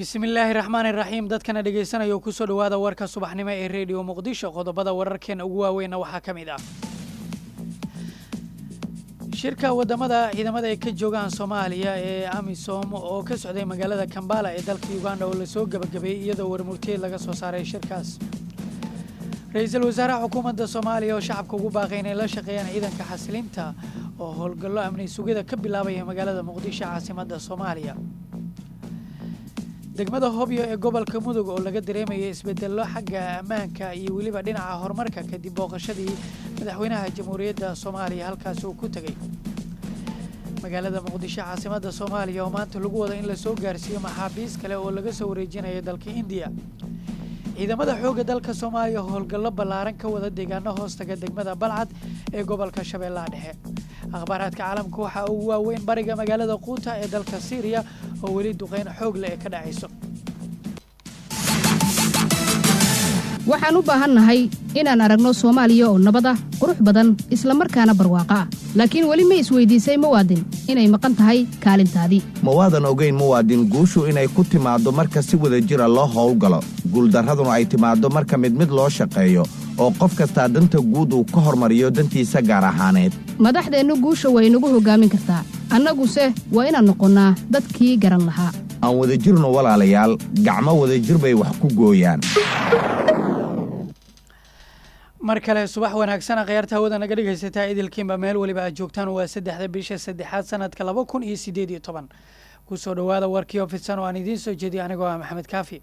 bismillaahi raxmaani raxiim dadkana dhegaysanaya kusoo dhowaada warka subaxnimo ee rediyo muqdisho qodobada wararkeena ugu waaweynna waxaa ka mid ah shirka wadamada ciidamada ay ka joogaan soomaaliya ee amisom oo ka socday magaalada kambala ee dalka uganda oo lasoo gebagabeeyey iyadoo warmurtiyeed laga soo saaray shirkaas ra-iisul wasaaraha xukuumadda soomaaliya oo shacabka ugu baaqay inay la shaqeeyaan ciidanka xasilinta oo howlgallo amni sugida ka bilaabaya magaalada muqdisho caasimadda soomaaliya degmada hobyo ee gobolka mudug oo laga dareemaya isbedello xagga ammaanka iyo weliba dhinaca horumarka kadib booqashadii madaxweynaha jamhuuriyadda soomaaliya halkaasi uu ku tegey magaalada muqdisho caasimadda soomaaliya oo maanta lagu wada in lasoo gaarsiiyo maxaabiis kale oo laga soo wareejinayo dalka indiya ciidamada xoogga dalka soomaaliya howlgallo ballaaran ka wada deegaano hoostaga degmada balcad ee gobolka shabeellaha dhexe akhbaaraadka caalamka waxaa ugu waaweyn bariga magaalada quuta ee dalka siiriya oo weli duqeyn xoog leh ee ka dhacayso waxaan u baahannahay inaan aragno soomaaliya oo nabad ah qurux badan isla markaana barwaaqo ah laakiin weli ma isweydiisay muwaadin inay maqan tahay kaalintaadii ma waadan ogayn muwaadin guushu inay ku timaaddo marka si wada jira loo howlgalo guuldarraduna ay timaaddo marka mid mid loo shaqeeyo oo qof kastaa danta guud uu ka hormariyo dantiisa gaar ahaaneed madaxdeennu guusha way nagu hoggaamin kartaa annaguse waa inaan noqonnaa dadkii garan lahaa aan wadajirno walaalayaal gacmo wadajir bay wax ku gooyaan mar kale subax wanaagsana khayaarta hawada naga dhegaysataa idilkiinba meel weliba aad joogtaan waa saddexda bisha saddexaad sanadka laba kun iyo sideed iyo toban kusoo dhowaada warkii ofidsan oo aan idiin soo jeediyo anigoo ah maxamed kaafi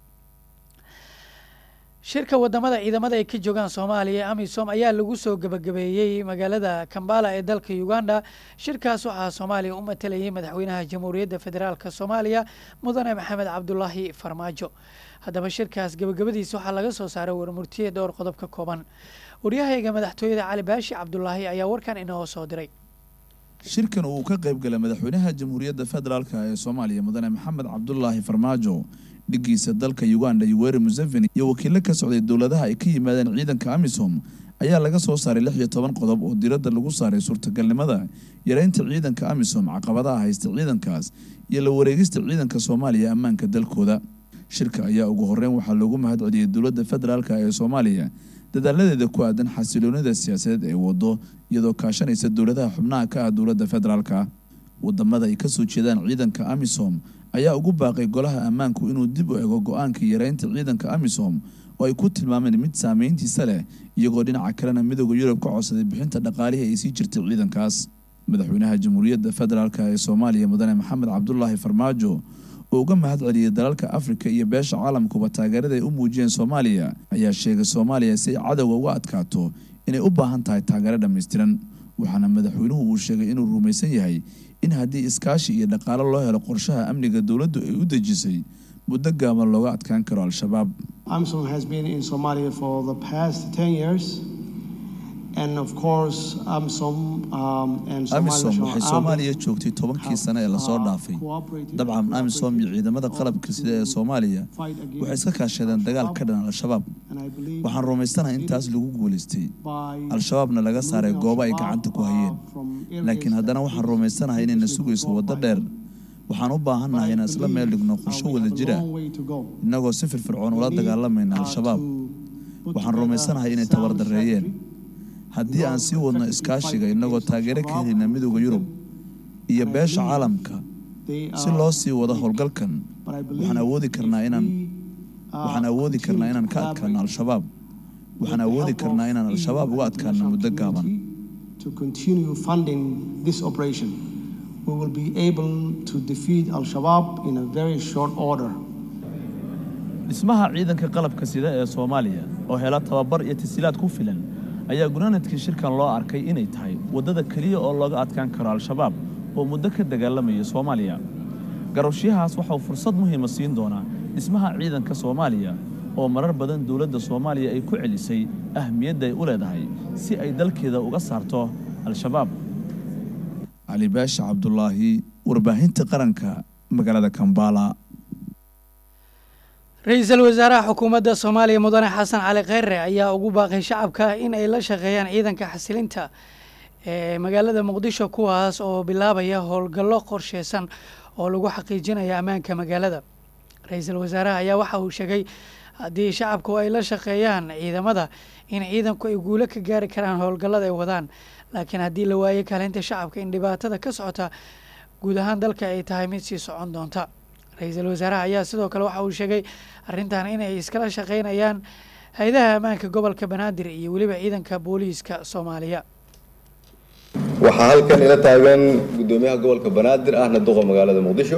shirka wadamada ciidamada ay ka joogaan soomaaliya ee amisom ayaa lagu soo gebagabeeyey magaalada kambala ee dalka uganda shirkaas waxaa soomaaliya u matalayay madaxweynaha jamhuuriyadda federaalk soomaaliya mudane maxamed cabdulaahi farmaajo haddaba shirkaas gebagabadiisa waxaa laga soo saaray warmurtiye dhowr qodob ka kooban waryahayga madaxtooyada cali baashi cabdulaahi ayaa warkan inoo soo diray shirkan uu ka qayb galay madaxweynaha jamhuuriyadda federaalk ee soomaaliya mudane maxamed cabdulaahi farmaajo dhigiisa dalka uganda yoweri museveni iyo wakiilo ka socday dowladaha ay ka yimaadeen ciidanka amisom ayaa laga soo saaray lix iyo toban qodob oo diradda lagu saaray suurtagalnimada yareynta ciidanka amisom caqabadaha haysta ciidankaas iyo la wareegista ciidanka soomaaliya ammaanka dalkooda shirka ayaa ugu horeyn waxaa loogu mahad celiyey dowladda federaalk ee soomaaliya dadaaladeeda ku aadan xasiloonida siyaasadeed ee wado iyadoo kaashanaysa dowladaha xubnaha ka ah dowladda federaalka wadamada ay kasoo jeedaan ciidanka amisom ayaa ugu baaqay golaha ammaanku inuu dib u ego go-aanka yareynta ciidanka amisom oo ay ku tilmaameen mid saameyntiisa leh iyagoo dhinaca kalena midooda yurub ka codsaday bixinta dhaqaalihii ay sii jirtay ciidankaas madaxweynaha jamhuuriyadda federaalk ee soomaaliya mudane maxamed cabdulaahi farmaajo oo uga mahad celiyey dalalka afrika iyo beesha caalamkuba taageerada ay u muujiyeen soomaaliya ayaa sheegay soomaaliya si ay cadowga uga adkaato inay u baahan tahay taageero dhammaystiran waxaana madaxweynuhu uu sheegay inuu rumaysan yahay in haddii iskaashi iyo dhaqaalo loo helo qorshaha amniga dowladdu ay u dejisay muddo gaaban looga adkaan karo al-shabaab AMISOM has been in Somalia for the past 10 years. And of course, AMISOM um, and Somali amisom National waxay Army soomaaliya joogtay tobankii sane ee lasoo have, uh, dhaafay cooperated dabcan and amisom iyo ciidamada qalabka sida ee soomaaliya fight against waxay iska kaashadeen dagaal ka dhan al-shabaab And I believe waxaan rumaysanahay intaas lagu guulaystay by al-shabaabna laga saaray removing goobo ay Al-Shabaab, gacanta ku uh, hayeen from areas laakiin haddana that waxaan previously rumaysanahay inayna been sugayso controlled waddo by dheer them. waxaan u But baahannahay I inaan isla believe, meel dhigno uh, qorsho we wada have a jira long way to go. innagoo si firfircoon We ula need, dagaalamayna uh, al-shabaab to put waxaan together rumaysanahay inay sound tabardareeyeen strategy haddii aan sii wadno iskaashiga innagoo taageero ka helayna midooda yurub iyo beesha caalamka si loo sii wado howlgalkan waxaan awoodi karnaa inaan waxaan awoodi karnaa inaan ka adkaano al-shabaab waxaan awoodi karnaa inaan al-shabaab uga adkaano muddo gaaban To continue funding this operation, we will be able to defeat Al Shabaab in a very short order. dhismaha ciidanka qalabka sida ee soomaaliya oo hela tababar iyo tasiilaad ku filan ayaa gunaanadkii shirkan loo arkay inay tahay waddada keliya oo looga adkaan karo al-shabaab oo muddo ka dagaalamaya soomaaliya garowshiyahaas waxauu fursad muhiima siin doonaa dhismaha ciidanka soomaaliya oo marar badan dowladda soomaaliya ay ku celisay ahmiyadda ay u leedahay si ay dalkeeda uga saarto al-shabaab cali baasha cabdulaahi warbaahinta qaranka magaalada kambala ra-iisul wasaaraha xukuumadda soomaaliya mudane xasan cali kheyre ayaa ugu baaqay shacabka in ay la shaqeeyaan ciidanka xasilinta ee magaalada muqdisho kuwaas oo bilaabaya howlgallo qorsheysan oo lagu xaqiijinaya ammaanka magaalada ra-iisul wasaaraha ayaa waxa uu sheegay haddii shacabku ay la shaqeeyaan ciidamada in ciidanku ay guulo ka gaari karaan howlgallada ay wadaan laakiin haddii la waayo kaalinta shacabka in dhibaatada ka socota guud ahaan dalka ay tahay mid sii socon doonta ra-iisul wasaaraha ayaa sidoo kale waxa uu sheegay arrintan inay iskala shaqeynayaan hay-adaha ammaanka gobolka banaadir iyo weliba ciidanka booliiska soomaaliya waxaa halkan ila taagan guddoomiyaha gobolka banaadir ahna duqa magaalada muqdisho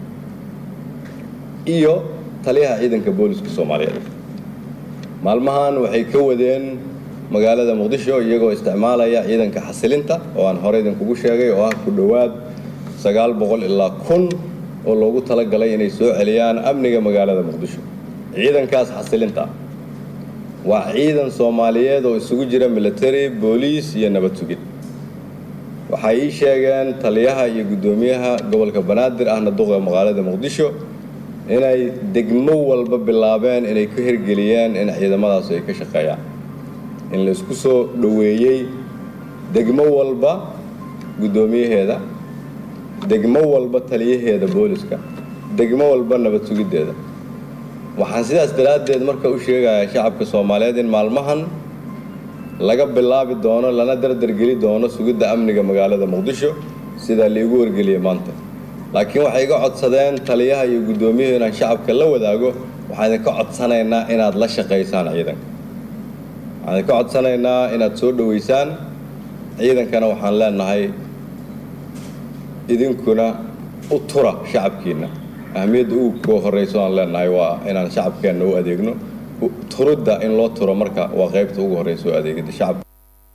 iyo taliyaha ciidanka booliska soomaaliyeed maalmahan waxay ka wadeen magaalada muqdisho iyagoo isticmaalaya ciidanka xasilinta oo aan hore idinkugu sheegay oo ah ku dhowaad sagaal boqol ilaa kun oo loogu talagalay inay soo celiyaan amniga magaalada muqdisho ciidankaas xasilinta waa ciidan soomaaliyeed oo isugu jira military booliis iyo nabad sugid waxay ii sheegeen taliyaha iyo guddoomiyaha gobolka banaadir ahna duqa magaalada muqdisho inay degmo walba bilaabeen inay ka hirgeliyeen in ciidamadaas ay ka shaqeeyaan in la isku soo dhoweeyey degmo walba guddoomiyaheeda degmo walba taliyaheeda booliska degmo walba nabad sugiddeeda waxaan sidaas daraaddeed marka u sheegayaa shacabka soomaaliyeed in maalmahan laga bilaabi doono lana dardargeli doono sugidda amniga magaalada muqdisho sidaa liigu wargeliyey maanta laakiin waxay iga codsadeen taliyaha iyo guddoomiyuhu inaan shacabka la wadaago waxaan idinka codsanaynaa inaad la shaqaysaan ciidanka waxaan idinka codsanaynaa inaad soo dhoweysaan ciidankana waxaan leenahay idinkuna u tura shacabkiinna ahmiyadda ugu koo horreyso aan leenahay waa inaan shacabkeenna u adeegno turidda in loo turo marka waa qaybta ugu horreysa oo adeegida shacabka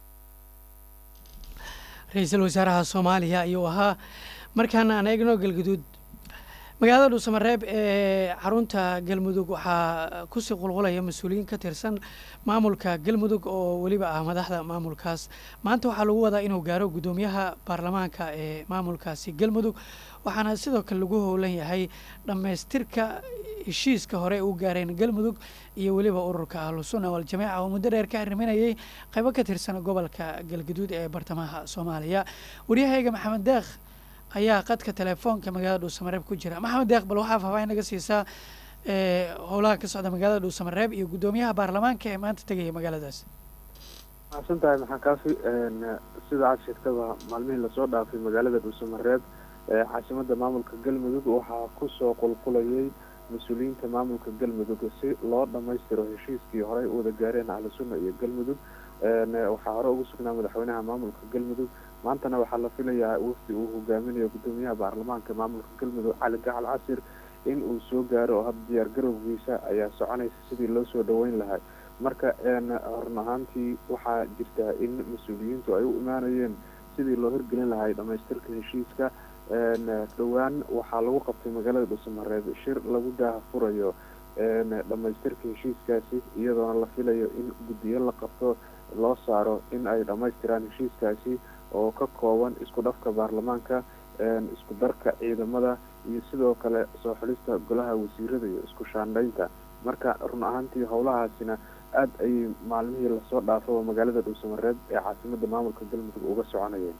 ra-iisul wasaaraha soomaaliya ayuu ahaa markaana aan eegno galguduud magaalada dhuusamareeb ee xarunta galmudug waxaa kusii qulqulaya mas-uuliyiin ka tirsan maamulka galmudug oo weliba ah madaxda maamulkaas maanta waxaa lagu wadaa inuu gaaro guddoomiyaha baarlamaanka ee maamulkaasi galmudug waxaana sidoo kale lagu howlan yahay dhammaystirka heshiiska hore u gaareen galmudug iyo weliba ururka ahlusunna waljamaaca oo muddo dheer ka arriminayay qaybo ka tirsan gobolka galguduud ee bartamaha soomaaliya waryahayga maxamed deekh ayaa qadka telefoonka magaalada dhuusamareeb ku jira maxamed deeq bal waxaa faahfaahin naga siisaa howlaha ka socda magaalada dhuusamareeb iyo guddoomiyaha baarlamaanka ee maanta tegaya magaaladaas maxadsan tahay maxaa kaafi sida aad sheegtaba maalmihii lasoo dhaafay magaalada dhuusamareeb ee caasimada maamulka galmudug waxaa kusoo qulqulayay mas-uuliyiinta maamulka galmudug si loo dhammaystiro heshiiskii horey u wada gaareen ahlusunna iyo galmudug waxaa hore ugu sugnaa madaxweynaha maamulka galmudug maantana waxaa la filayaa wafdi uu hogaaminayo guddoomiyaha baarlamaanka maamulka galmudug cali gacal casir in uu soo gaaro oo hadda diyaar garowgiisa ayaa soconaysa sidii loo soo dhaweyn lahay marka horn ahaantii waxaa jirtaa in mas-uuliyiintu ay u imaanayeen sidii loo hirgelin lahay dhamaystirka heshiiska dhowaan waxaa lagu qabtay magaalada dhuusamareeb shir lagu daaha furayo dhamaystirka heshiiskaasi iyadoona la filayo in guddiyo la qabto loo saaro in ay dhammaystiraan heshiiskaasi oo ka kooban isku dhafka baarlamaanka isku darka ciidamada iyo sidoo kale soo xulista golaha wasiirada iyo isku shaandhaynta marka run ahaantii howlahaasina aada ayay maalmihii lasoo dhaafaba magaalada dhuusamareeb ee caasimada maamulka galmudug uga soconayeen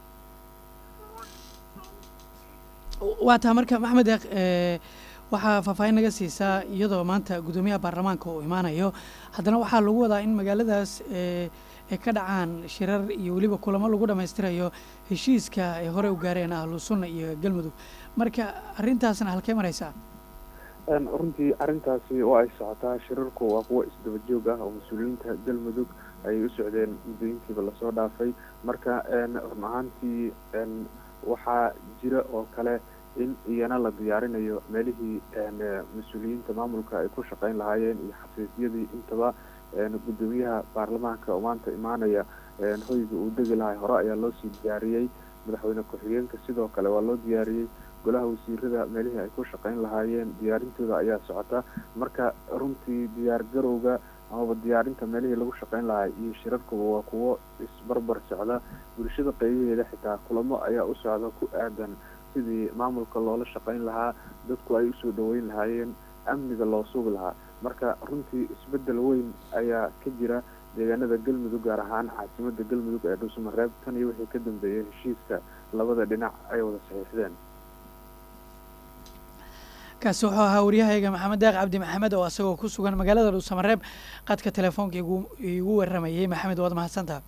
waa taa marka maxamed deeq waxaa faahfaahin naga siisaa iyadoo maanta guddoomiyaha baarlamaanka uu imaanayo haddana waxaa lagu wadaa in magaaladaas ay ka dhacaan shirar iyo weliba kulamo lagu dhammaystirayo heshiiska ay horey u gaareen ahlu sunna iyo galmudug marka arrintaasna halkee maraysaa runtii arrintaasi waa ay socotaa shirarku waa kuwo isdaba joog ah oo mas-uuliyiinta galmudug ay u socdeen muddooyinkiiba lasoo dhaafay marka run ahaantii waxaa jira oo kale in iyana la diyaarinayo meelihii mas-uuliyiinta maamulka ay ku shaqeyn lahaayeen iyo xafiisyadii intaba guddoomiyaha baarlamaanka oo maanta imaanaya hoyga uu degi lahay hore ayaa loo sii diyaariyey madaxweyne ku-xigeenka sidoo kale waa loo diyaariyey golaha wasiirada meelihii ay ku shaqeyn lahaayeen diyaarintooda ayaa socota marka runtii diyaar garowga amaba diyaarinta meelihii lagu shaqeyn lahaa iyo shirarkuba waa kuwo isbarbar socda bulshada qeybaheeda xitaa kulamo ayaa u socda ku aadan sidii maamulka loola shaqeyn lahaa dadku ay usoo dhaweyn lahaayeen amniga loo sugi lahaa marka runtii isbedel weyn ayaa ka jira deegaanada galmudug gaar ahaan caasimada galmudug ee dhuusamareeb tan iyo wixii ka dambeeyay heshiiska labada dhinac ay wada saxiixdeen kaasi wuxuu ahaa waryahayga maxamed daaq cabdi maxamed oo asagoo ku sugan magaalada dhuusamareeb qadka telefoonka igu waramayay maxamed waad mahadsantaha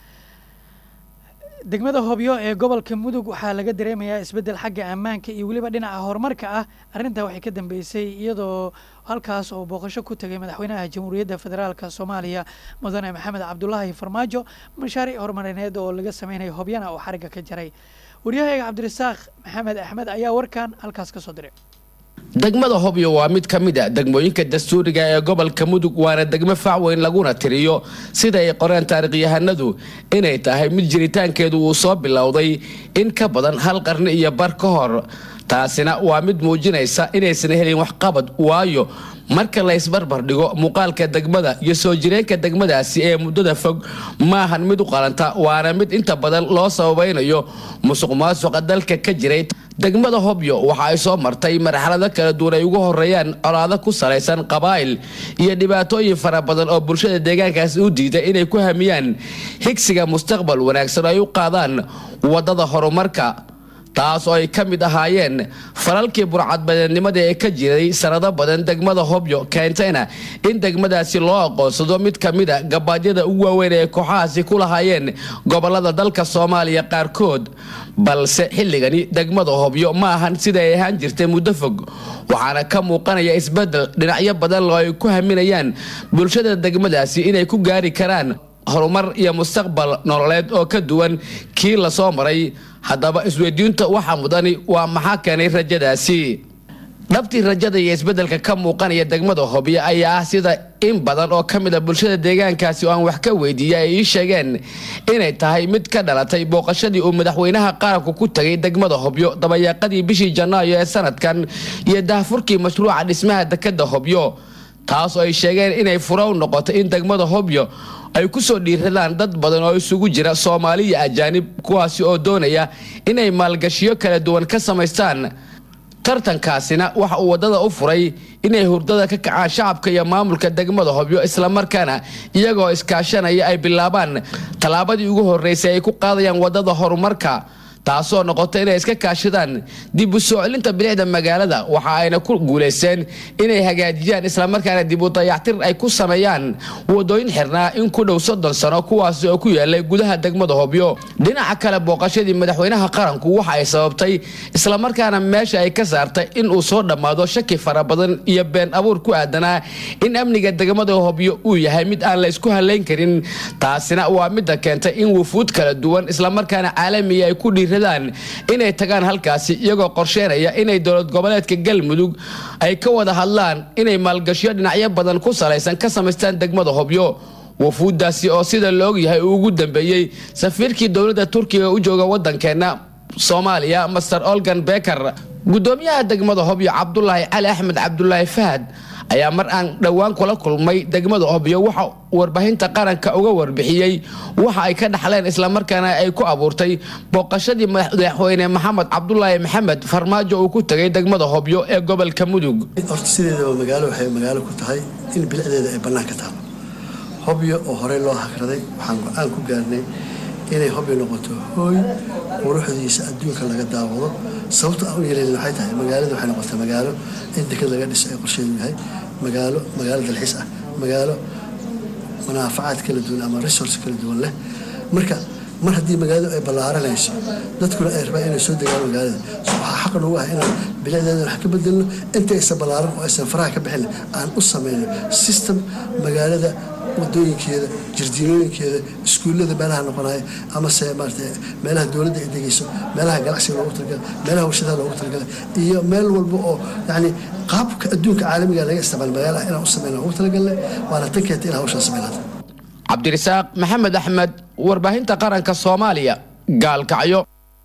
degmada hobyo ee gobolka mudug waxaa laga dareemayaa isbeddel xagga ammaanka iyo weliba dhinaca horumarka ah arrintaa waxay ka dambeysay iyadoo halkaas oo booqasho ku tagay madaxweynaha jamhuuriyadda federaalka soomaaliya mudane maxamed cabdulaahi farmaajo mashaariic horumarineed oo laga sameynayo hobyana oo xarigga ka jaray waryahayga cabdirasaaq maxamed axmed ayaa warkan halkaas ka soo diray degmada hobyo waa mid ka mid a degmooyinka dastuuriga ee gobolka mudug waana degmo facweyn laguna tiriyo sida ay qoreen taarikhyahanadu inay tahay mid jiritaankeedu uu soo bilowday in ka badan hal qarni iyo bar ka hor taasina waa mid muujinaysa inaysan helin waxqabad waayo marka la isbarbar dhigo muuqaalka degmada iyo soo jireenka degmadaasi ee muddada fog maahan mid u qalanta waana mid inta badan loo sababaynayo musuq maasuqa dalka ka jiray degmada hobyo waxa ay soo martay marxalado kala duwan ay ugu horeeyaan colaado ku salaysan qabaa'il iyo dhibaatooyin fara badan oo bulshada deegaankaasi u diiday inay ku hamiyaan higsiga mustaqbal wanaagsan oo ay u qaadaan waddada horumarka taas oo ay ka mid ahaayeen falalkii burcadbadeednimada ee ka jiray sanado badan degmada hobyo keentayna in degmadaasi loo aqoonsado mid ka mid a gabaadyada ugu waaweyn ee kooxahaasi ku lahaayeen gobolada dalka soomaaliya qaarkood balse xilligani degmada hobyo ma ahan sida ay ahaan jirtay muddo fog waxaana ka muuqanaya isbedel dhinacyo badan oo ay ku haminayaan bulshada degmadaasi inay ku gaari karaan horumar iyo mustaqbal nololeed oo ka duwan kii lasoo maray haddaba isweydiinta waxaa mudani waa maxaa keenay rajadaasi dhabtii rajada iyo isbeddelka ka muuqanaya degmada hobyo ayaa ah sida in badan oo ka mid a bulshada deegaankaasi oo aan wax ka weydiiyay ay ii sheegeen inay tahay mid ka dhalatay booqashadii uu madaxweynaha qaranku ku tagay degmada hobyo dabayaaqadii bishii janaayo ee sanadkan iyo daahfurkii mashruuca dhismaha dekada hobyo taas oo ay sheegeen inay fura u noqoto in degmada hobyo ay ku soo dhiiradaan dad badan oo isugu jira soomaali iyo ajaanib kuwaasi oo doonaya inay maalgashiyo kala duwan ka samaystaan tartankaasina waxa uu waddada u furay inay hurdada ka kacaan shacabka iyo maamulka degmada hobyo islamarkaana iyagoo iskaashanaya ay bilaabaan tallaabadii ugu horreysay ay ku qaadayaan waddada horumarka taasoo noqota inay iska kaashadaan dib u soo celinta bilicda magaalada waxa ayna ku guulaysteen inay hagaajiyaan islamarkaana dib u dayactir ay ku sameeyaan wadooyin xirnaa in ku dhow soddon sano kuwaasi oo ku yaalay gudaha degmada hobyo dhinaca kale booqashadii madaxweynaha qaranku waxa ay sababtay islamarkaana meesha ay ka saartay in uu soo dhammaado shaki fara badan iyo been abuur ku aadanaa in amniga degmada hobyo uu yahay mid aan la isku halayn karin taasina waa midda keentay in wufuud kala duwan islamarkaana caalamiya ay ku dhiir inay tagaan halkaasi iyagoo qorsheynaya inay dowlad goboleedka galmudug ay ka wada hadlaan inay maalgashiyo dhinacyo badan ku salaysan ka samaystaan degmada hobyo wafuuddaasi oo sida la ogyahay uu ugu dambeeyey safiirkii dowladda turkiga u jooga waddankeenna soomaaliya master olgan beker gudoomiyaha degmada hobyo cabdulaahi cali axmed cabdulaahi fahad ayaa mar aan dhowaan kula kulmay degmada hobyo waxa warbaahinta qaranka uga warbixiyey waxa ay ka dhaxleen islamarkaana ay ku abuurtay booqashadii madaxweyne maxamed cabdulaahi maxamed farmaajo uu ku tegay degmada hobyo ee gobolka mudug horta sideedaba magaalo waxay magaalo ku tahay in bilicdeeda ay bannaan ka taalo hobyo oo horey loo hakraday waxaan go-aan ku gaarnay inay hobyo noqoto hooy quruxdiisa adduunka laga daawado sababta aan u yeelin waxay tahay magaalada waxay noqotay magaalo in deked laga dhiso ay qorsheedu yahay magaalo magaalo dalxiis ah magaalo manaafacaad kala duwan ama resource kala duwan leh marka mar haddii magaaladu ay ballaaranayso dadkuna ay rabaan inay soo degaan magaalada waxaa xaq nagu ah inaan bilicdeeda wax ka bedelno inta aysan ballaaran oo aysan faraha ka bixin aan u sameyno system magaalada wadooyinkeeda jardiinooyinkeeda iskuullada meelaha noqonaya amase maarata meelaha dowladda ay degeyso meelaha ganacsiga loogu talagala meelaha warshadaha loogu talagala iyo meel walba oo yacni qaabka adduunka caalamiga laga isticmaal magaalaha inaan u sameyna ugu talagalna waana tan keenta in hawshaan sameynata cabdirasaaq maxamed axmed warbaahinta qaranka soomaaliya gaalkacyo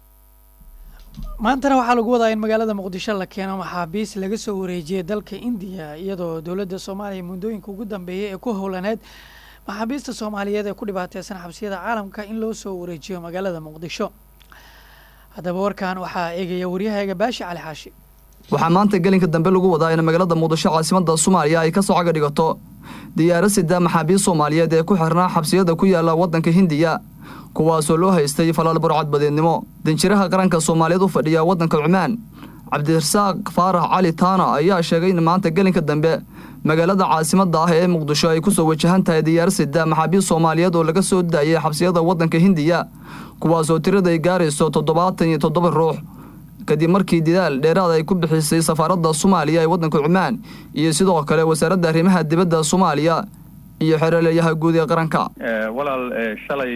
maantana waxaa lagu wadaa in magaalada muqdisho la keeno maxaabiis laga soo wareejiyay dalka indiya iyadoo dowladda soomaaliya muddooyinka ugu dambeeyay ee ku howlaneed maxaabiista soomaaliyeed ee ku dhibaateysan xabsiyada caalamka in loo soo wareejiyo magaalada muqdisho haddaba warkan waxaa eegaya waryahayga baashi cali xaashi waxaa maanta gelinka dambe lagu wadaa in magaalada muqdisho caasimada soomaaliya ay ka soo caga dhigato diyaaro sida maxaabiist soomaaliyeed ee ku xirnaa xabsiyada ku yaala waddanka hindiya kuwaasoo loo haystay falaal burcad badeednimo danjiraha qaranka soomaaliyeed u fadhiya waddanka cumaan cabdirasaaq faarax cali taana ayaa sheegay in maanta gelinka dambe magaalada caasimadda ah ee muqdisho ay ku soo wajahan tahay diyaar sida maxaabiist soomaaliyeed oo laga soo daayay xabsiyada waddanka hindiya kuwaasoo tirada ay gaarayso toddobaatan iyo toddoba ruux kadib markii didaal dheeraad ay ku bixisay safaaradda soomaaliya ee waddanka cumaan iyo sidoo kale wasaaradda arrimaha dibadda soomaaliya iyo xereeleeyaha guud ee qaranka walaal shalay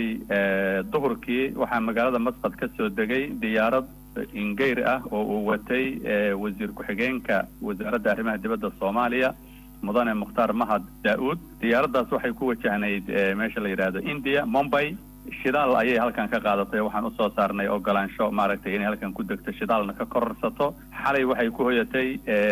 duhurkii waxaa magaalada masqad ka soo degay diyaarad ingeyr ah oo uu watay wasiir ku-xigeenka wasaaradda arrimaha dibadda soomaaliya mudane mukhtaar mahad daa-uud diyaaraddaas waxay ku wajahnayd meesha la yidhaahdo india mombay shidaal ayay halkan ka qaadatay waxaan usoo saarnay ogolaansho maaragtay inay halkan ku degto shidaalna ka kororsato xalay waxay ku hoyatay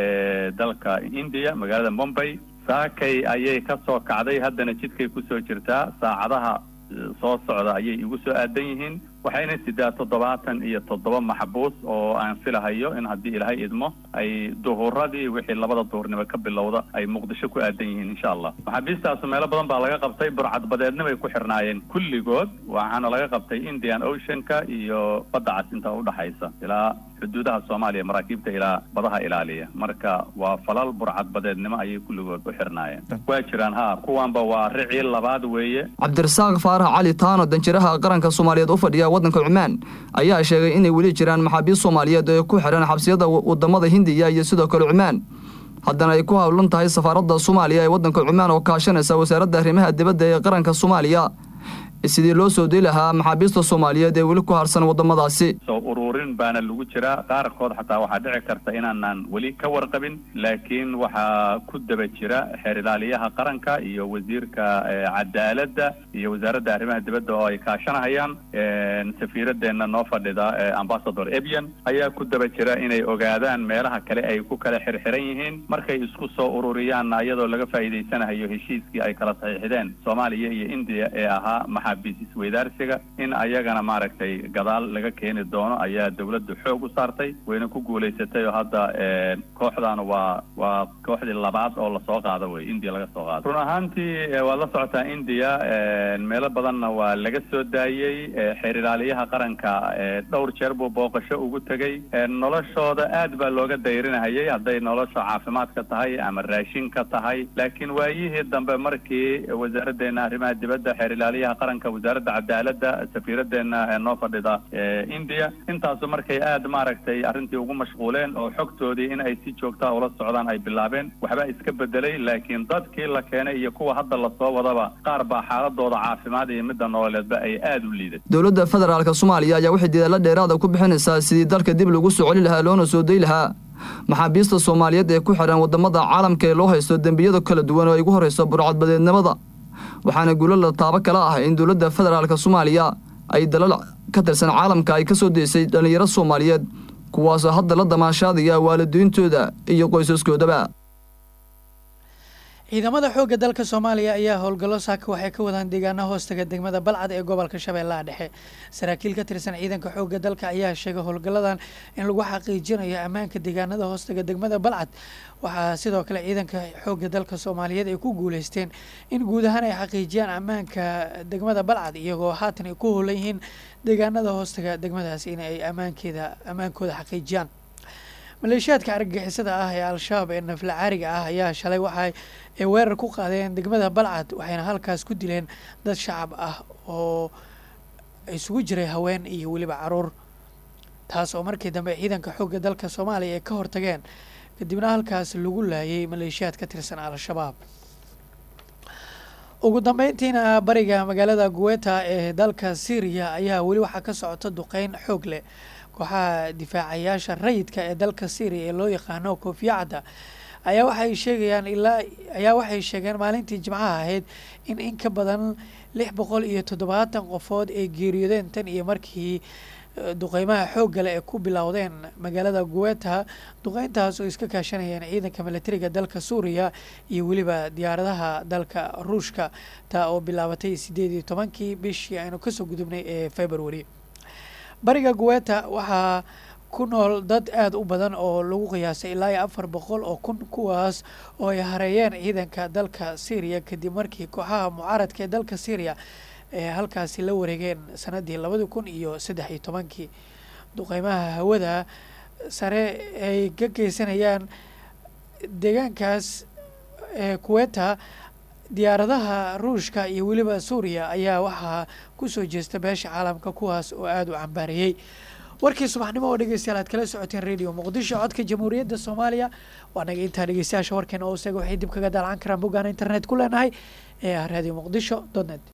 dalka india magaalada mombay saakay ayay ka soo kacday haddana jidkay kusoo jirtaa saacadaha soo socda ayay igu soo aadan yihiin waxayna sidaa toddobaatan iyo toddoba maxbuus oo aan filahayo in haddii ilaahay idmo ay duhuradii wixii labada duhurnimo ka bilowda ay muqdisho ku aadan yihiin insha allah maxaabiistaasu meelo badan baa laga qabtay burcadbadeedna bay ku xirnaayeen kulligood waxaana laga qabtay indian oceanka iyo badda cas inta udhaxaysa ilaa xuduudaha soomaaliya maraakiibta ilaa badaha ilaaliya marka waa falal burcadbadeednimo ayay kulligood u xirnaayeen waa jiraan ha kuwanba waa ricii labaad weeye cabdirasaaq faarax cali taano danjiraha qaranka soomaaliyeed u fadhiya waddanka cumaan ayaa sheegay inay weli jiraan maxaabiist soomaaliyeed ee ku xihan xabsiyada wadamada hindiya iyo sidoo kale cumaan haddana ay ku howlan tahay safaaradda soomaaliya ee waddanka cumaan oo kaashanaysa wasaaradda arrimaha dibadda ee qaranka soomaaliya sidii loo soo dii lahaa maxaabiista soomaaliyeed ee weli ku harsan waddamadaasi soo ururin baana lagu jiraa qaarkood xataa waxaa dhici karta inaanaan weli ka warqabin laakiin waxaa ku daba jira xeer ilaaliyaha qaranka iyo wasiirka cadaaladda iyo wasaaradda arrimaha dibadda oo ay kaashanahayaan safiiradeenna noo fadhida ambasador ebian ayaa ku daba jira inay ogaadaan meelaha kale ay ku kala xirxiran yihiin markay isku soo ururiyaanna iyadoo laga faa'iidaysanayo heshiiskii ay kala saxiixdeen soomaaliya iyo indiya ee ahaa maxaabiis isweydaarsiga in ayagana maaragtay gadaal laga keeni doono ayaa dawladdu xoog u saartay wayna ku guulaysatay oo hadda kooxdan waa waa kooxdii labaad oo lasoo qaado wey indiya laga soo qaado run ahaantii waad la socotaa indiya meelo badanna waa laga soo daayey xeer ilaaliyaha qaranka dhowr jeer buu booqasho ugu tegey noloshooda aad baa looga dayrinahayay hadday nolosha caafimaadka tahay ama raashinka tahay laakiin waayihii dambe markii wasaaraddeena arrimaha dibadda xeer ilaaliyaha qaranka wasaaradda cadaaladda safiiraddeena noo fadhida indiya intaasu markay aad maaragtay arrintii ugu mashquuleen oo xogtoodii in ay si joogtaa ula socdaan ay bilaabeen waxba iska bedelay laakiin dadkii la keenay iyo kuwa hadda lasoo wadaba qaar baa xaaladooda caafimaad iyo midda nololeedba ay aad u liiday dowladda federaalka soomaaliya ayaa waxay dadaalla dheeraada ku bixinaysaa sidii dalka dib lagu soo celi lahaa loona soo day lahaa maxaabiista soomaaliyeed ee ku xidhan waddamada caalamka ee loo haysto dembiyada kala duwan oo ay ugu horrayso burcadbadeednimada waxaana guulo la taabo kala ah in dowladda federaalka soomaaliya ay dalal ka tirsan caalamka ay ka soo deysay dhallinyaro soomaaliyeed kuwaasoo hadda la damaashaadaya waalidiintooda iyo qoysaskoodaba ciidamada xoogga dalka soomaaliya ayaa howlgallo saaka waxay ka wadaan deegaana hoostaga degmada balcad ee gobolka shabeellaha dhexe saraakiil ka tirsan ciidanka xoogga dalka ayaa sheegay howlgalladan in lagu xaqiijinayo ammaanka deegaanada hoostaga degmada balcad waxaa sidoo kale ciidanka xoogga dalka soomaaliyeed ay ku guuleysteen in guud ahaan ay xaqiijiyaan ammaanka degmada balcad iyagoo haatan ay ku howlan yihiin deegaanada hoostaga degmadaas in ay ammaankeeda ammaankooda xaqiijiyaan maleeshiyaadka argagixisada ah ee al-shabaab ee nafla caariga ah ayaa shalay waxa ay weerar ku qaadeen degmada balcad waxayna halkaas ku dileen dad shacab ah oo isugu jiray haween iyo weliba caruur taas oo markii dambe ciidanka xoogga dalka soomaaliya ay ka hortageen kadibna halkaas lagu laayay maleeshiyaad ka tirsan al-shabaab ugu dambeyntiina bariga magaalada guweta ee dalka syriya ayaa weli waxaa ka socota duqeyn xoog leh kooxaha difaacayaasha rayidka ee dalka syriya ee loo yaqaano koofiyacadda ayaa waxay sheegayaan ilaa ayaa waxay sheegeen maalintii jimcaha ahayd in in ka badan lix boqol iyo toddobaatan qofood ay geeriyoodeen tan iyo markii duqeymaha xoogga leh ee ku bilowdeen magaalada guweta duqeyntaas oo iska kaashanayeen ciidanka milatariga dalka suuriya iyo weliba diyaaradaha dalka ruushka taa oo bilaabatay sideed iyo tobankii bishii aynu kasoo gudubnay ee february bariga guweta waxaa ku nool dad aada u badan oo lagu qiyaasay ilaa iyo afar boqol oo kun kuwaas oo ay hareeyeen ciidanka dalka syriya kadib markii kooxaha mucaaradka ee dalka syriya ee halkaasi la wareegeen sanadii labadi kun iyo saddex iyo tobankii duqeymaha hawada sare ay ka geysanayaan deegaankaas ee kuweta diyaaradaha ruushka iyo weliba suuriya ayaa waxaa kusoo jeesta beesha caalamka kuwaas oo aada u cambaariyey warkii subaxnimo oo dhegeystayaal aad kala socoteen radio muqdisho codka jamhuuriyadda soomaaliya waa naga intaa dhegeystayaasha warkeena oo isaga waxay dib kaga daalcan karaan boggaan internet ku leenahay ee ah radio muqdisho dot net